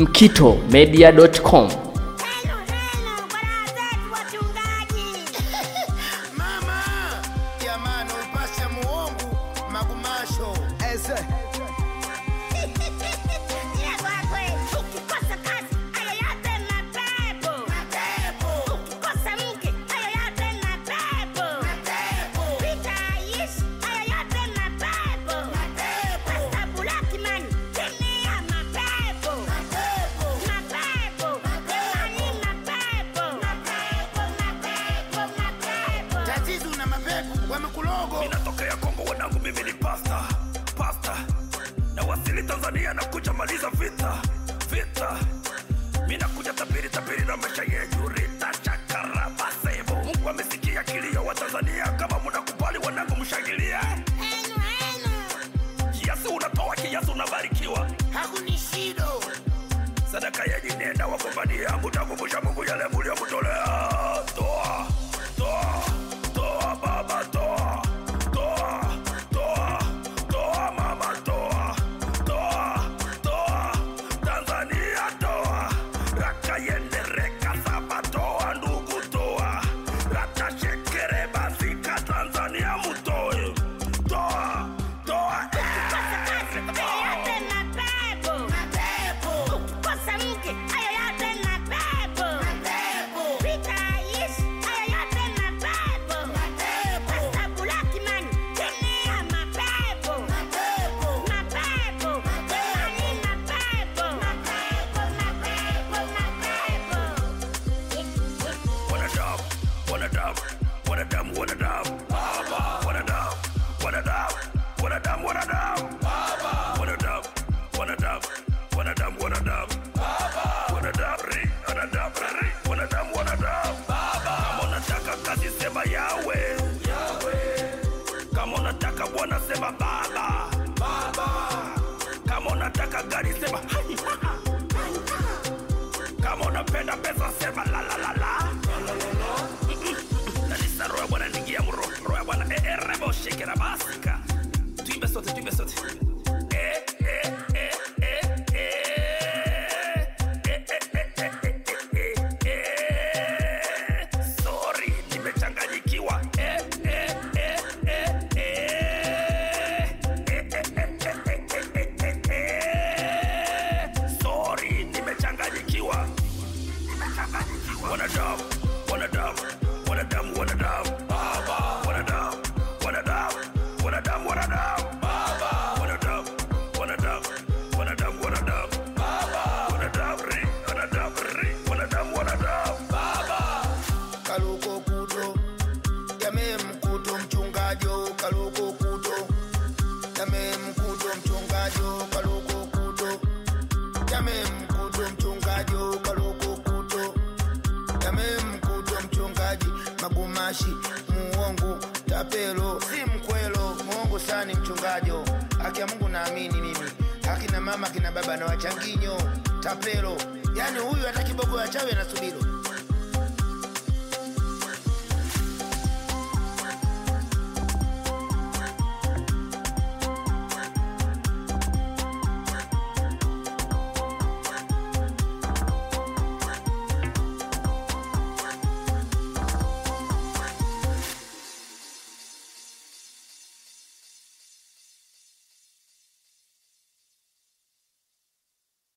mkitomedia.com. Helo, helo, baraza zetu wachungaji. Mama, jamani, upasha muongo magumasho eze Ila kwa kweli, ukikosa kazi, hayo yote mapepo. Ukikosa mke, hayo yote mapepo. Vita haiishi, hayo yote mapepo. Pasta Bulaki man, chini ya mapepo. Mapepo, jamani, mapepo. Mapepo, mapepo, mapepo. tatizo na mapepo wamekulogo inatokea Kongo wanangu, mimi ni pasta pasta, na wasili Tanzania na kuja maliza vita vita, mi nakuja tabiri tabiri na maisha yenyu rita chakara masebo. Mungu amesikia kilio wa Tanzania, kama mnakubali wanangu, mshangilia. Henu, henu. Kiasi unatoa kiasi unabarikiwa, hakunishido sadaka yenyu nenda wagombania, mutakumbusha Mungu yale muliyomtolea. Toa toa toa baba toa toa toa toa mama toa toa toa Tanzania toa raka yende reka saba toa ndugu toa rata shekere basika Tanzania mutoe toa toa Ukikosa kazi, hayo yote mapepo. Ukikosa mke, hayo yote mapepo. Vita haiishi, hayo yote mapepo. Pasta Bulaki man, chini ya mapepo. Mapepo, jamani, mapepo. Mapepo, mapepo, mapepo. wanadamu wanadamu wanadamu wanadamu wanadamu wanadamu wanadamu wanadamu wanadamu wanadamu wanadamu wanadamu wanadamu wanadamu ri wanadamu ri wanadamu wanadamu kama unataka kazi sema yawe kama unataka bwana sema baba kama unataka gari sema hai, ha, ha. kama unapenda pesa sema la la la la kanisa roho ya bwana ningia mro roho ya bwana eh, eh, rebo shekera basika tuimbe sote tuimbe sote Eh, eh, eh, eh, eh. Eh, eh, eh, eh, eh, eh, eh. Sorry, nimechanganyikiwa. Eh, eh, eh, eh, eh. Eh, eh, eh, eh, eh, eh, eh, eh. Sorry, nimechanganyikiwa wanadamu wanadamu wanadamu wanadamu wanadamu wanadamu wanadamu wanadamu wanadamu wanadamu wanadamu wanadamu wanadamu ri wanadamu ri wanadamu wanadamu kaluko kuto jamee mkuto mchungajo kaluko kuto jamee mkuto mchungajo kaluko kuto jamee mkuto mchungajo kaluko kuto jamee mkuto mchungaji magumashi muongo tapelo si mkwelo muongo sani mchungajo haki ya mungu naamini mimi akina mama akina baba na wachanginyo tapelo yaani huyu hata kiboko ya chawi anasubilo